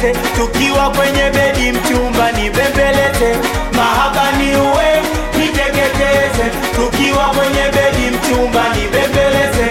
niteketeze, tukiwa kwenye bedi mchumba nibembeleze, mahaba ni uwe niteketeze, tukiwa kwenye bedi mchumba nibembeleze.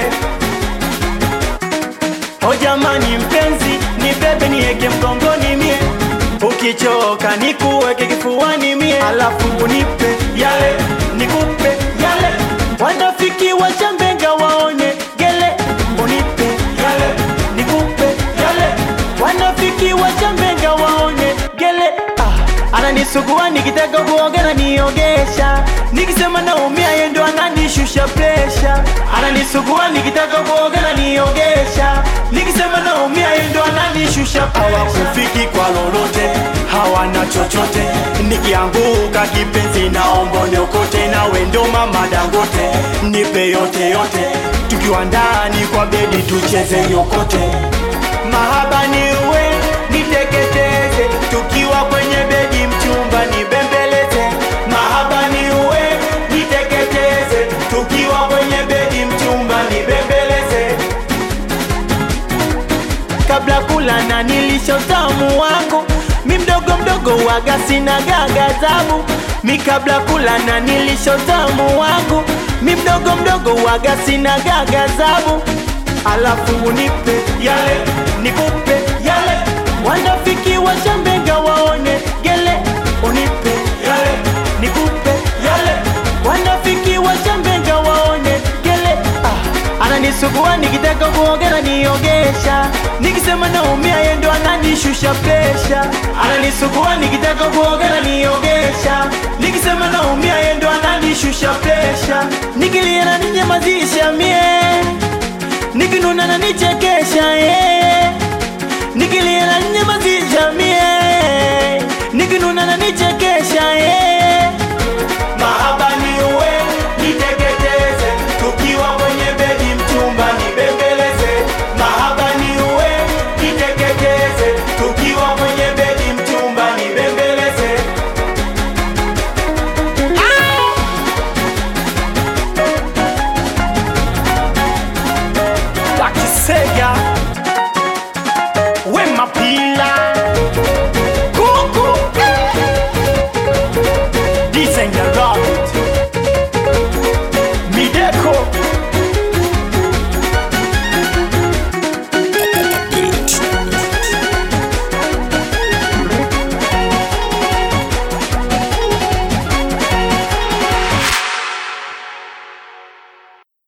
O jamani mpenzi, nibebe nieke mgongoni mie, ukichoka nikuweke kifuani mie, alafu unipe yale nikupe yale, wanafiki wachambenga waone gele, unipe yale nikupe yale, wanafiki wachambenga waone gele ah. Ananisugua nikitaka kuoga na niogesha, nikisema naumia yeye ndo ananishusha presha. Ananisugua nikitaka kuoga na niogesha, nikisema naumia yeye ndo ananishusha presha. Hawakufiki kwa lolote, hawana chochote, nikianguka kipenzi naomba niokote, nawe ndo mama Dangote, nipe yote yote, tukiwa ndani kwa bedi tucheze yokote mahaba ni uwe niteketeze, tukiwa kwenye bedi mchumba nibembeleze. Mahaba ni uwe niteketeze, tukiwa kwenye bedi mchumba nibembeleze. Kabla kula na nilisha utamu wangu, mi mdogo mdogo waga sina gagazabu. Mi kabla kula na nilisha utamu wangu, mi mdogo mdogo waga sina gagazabu alafu unipe yale nikupe yale, wanafiki washambenga waone gele, unipe yale nikupe yale, wanafiki washambenga waone gele. Ah, ananisugua nikitaka kuoga na niogesha, nikisema naumia yeye ndo ananishusha presha. Ananisugua nikitaka kuoga na niogesha, nikisema naumia yeye ndo ananishusha presha, nikilia na ninyamazisha mie nikinuna na nichekesha eh. nikilia na nyamazisha mie nikinuna na nichekesha eh. mahaba ni uwe niteketeze tukiwa kwenye bedi mchumba nibembeleze mahaba ni uwe niteketeze tukiwa kwenye bedi mchumba nibembeleze Takisega